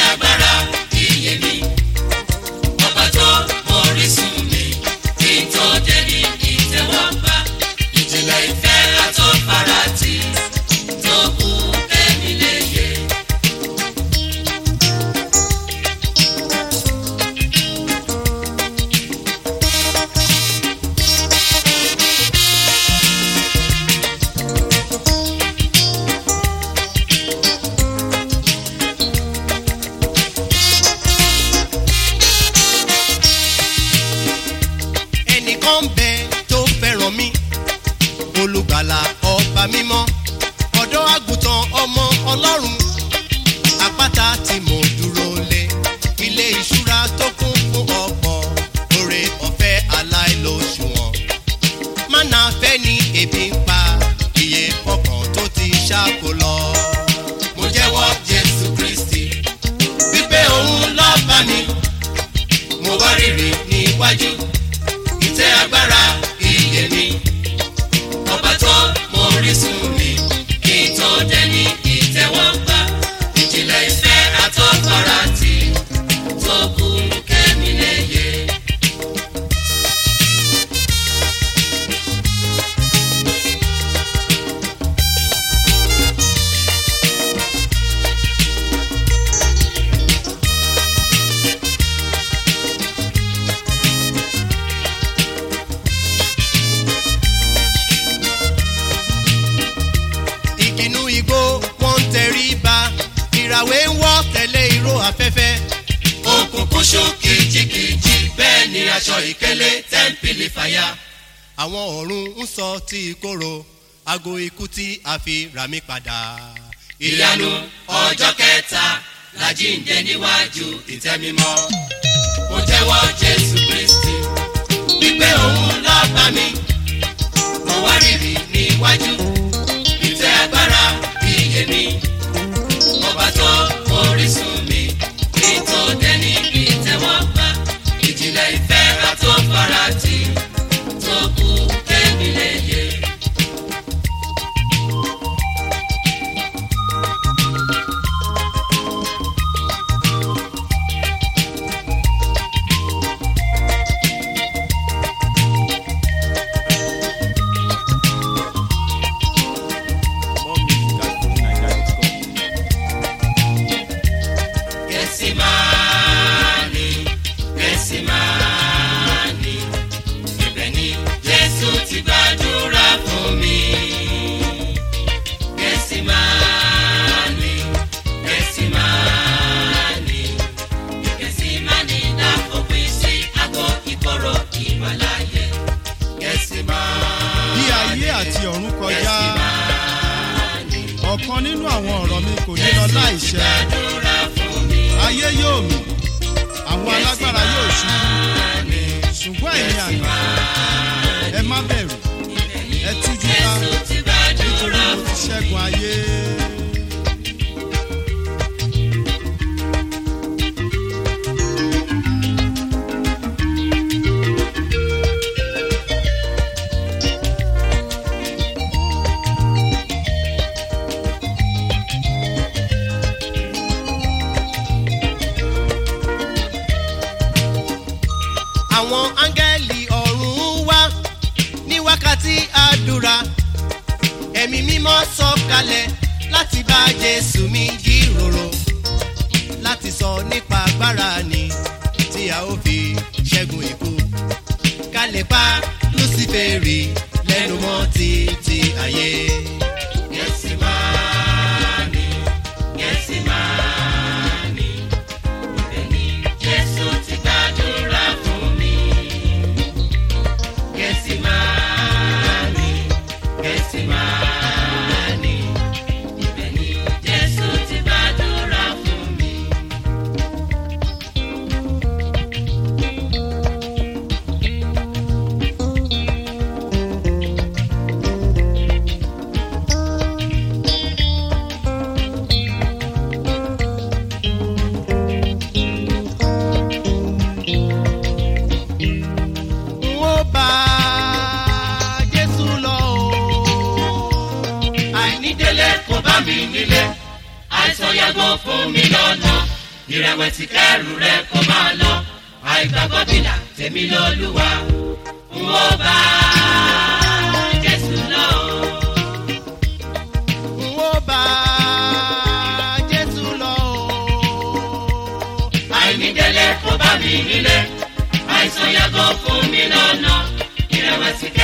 agbára iye mi ọba tó orísun mi kí n tó dé ní ìtẹ́wọ́gbà ìjìnlẹ̀ ìfẹ́ àtọ́farati tó kù kẹ́mi léye. ẹnìkan ń bẹ tó fẹ́ràn mi olùgbàlà ọba mímọ́ ọ̀dọ́ àgùntàn ọmọ ọlọ́run àpáta tí mo dúró lé ilé ìṣúra tó kún fún ọ̀pọ̀ oore ọ̀fẹ́ aláìlóṣùwọ̀n mánà fẹ́ ni ebi ń pa iye ọkàn tó ti ṣáko lọ. mo jẹ́wọ́ jésù kristi wípé òun lọ́ba mi mo wá rírì níwájú ìtẹ́ agbára iye mi ọba tó mọ orísun mi kí n tó dé ní ìtẹ́wọ́gbà ìjìnlẹ̀ ìfẹ́ àtọ́farati tó kù kẹ́mi léye. ìkìnnú igbó wọn ń tẹrí ba ìràwé ń wọ́ tẹ̀lé ìró afẹ́fẹ́. òkùnkùn ṣú kìjikìji bẹ́ẹ̀ ni aṣọ ìkélé tẹ́ḿpìlì fàyà. àwọn ọ̀run ń sọ tí ìkorò aago ikú tí a fi rà mí padà. ìyanu ọjọ́ kẹta làjíǹde níwájú ìtẹ́mímọ́. mo jẹ́wọ́ jésù kristi wípé òun lọ́ba mi. mo wá rírì níwájú ìtẹ́ agbára iye mi. ọba tó orísun mi kí n tó dé ní ìtẹ́wọ́gbà. ìjìnlẹ̀ ìfẹ́ àtọ́farati tó kù kẹ́mi léye. More music at fujininja.com. Gẹ̀sìmáàní, Gẹ̀sìmáàní, ibẹ̀ ni Jésù ti gbàdúrà fún mi. Gẹ̀sìmáàní, Gẹ̀sìmáàní, Gẹ̀sìmáàní láfòpin sí àgọ́ ìkorò ìwàláyé. Gẹ̀sìmáàní, bí ayé àti ọ̀run kọjá Gẹ̀sìmáàní, ọ̀kan nínú àwọn ọ̀rọ̀ mi kò ní lọ láìṣẹ gbàdúrà fún mi. ayé yóò mì àwọn alágbára yóò ṣubú ṣùgbọ́n ẹ̀yin àná ẹ má bẹ̀rù ẹ tújú ká Jésù ti gbàdúrà nítorí mo ti ṣẹ́gun ayé. àwọn áńgẹ́lì ọ̀run wá ní wákàtí àdúrà ẹ̀mí mímọ́ sọ̀kalẹ̀ láti bá jésù mi jíròrò láti sọ nípa agbára ni tí a ó fi ṣẹ́gun ikú ká lè pa lúsífèrè lẹ́nu mọ́ títí ayé. Gẹ̀sìmáàní, Gẹ̀sìmáàní, ibẹ̀ ni Jésù ti gbàdúrà fún mi. Gẹ̀sìmáàní, Gẹ̀sìmáàní, ibẹ̀ ni Jésù ti gbàdúrà fún mi. n ó bá jésù lọ o. àìnídélé kò bá mi nílé àìsàn yàgò fún mi lọ́nà ìrẹ̀wẹ̀sì kẹrù rẹ kó máa lọ àìgbàgbọ́ bìlà tèmi lọ́lúwa n ó bá jésù lọ. n ó bá jésù lọ o. àìnídélé kó bá mi nílé àìsàn yàgò fún mi lọ́nà ìrẹ̀wẹ̀sì kẹrù.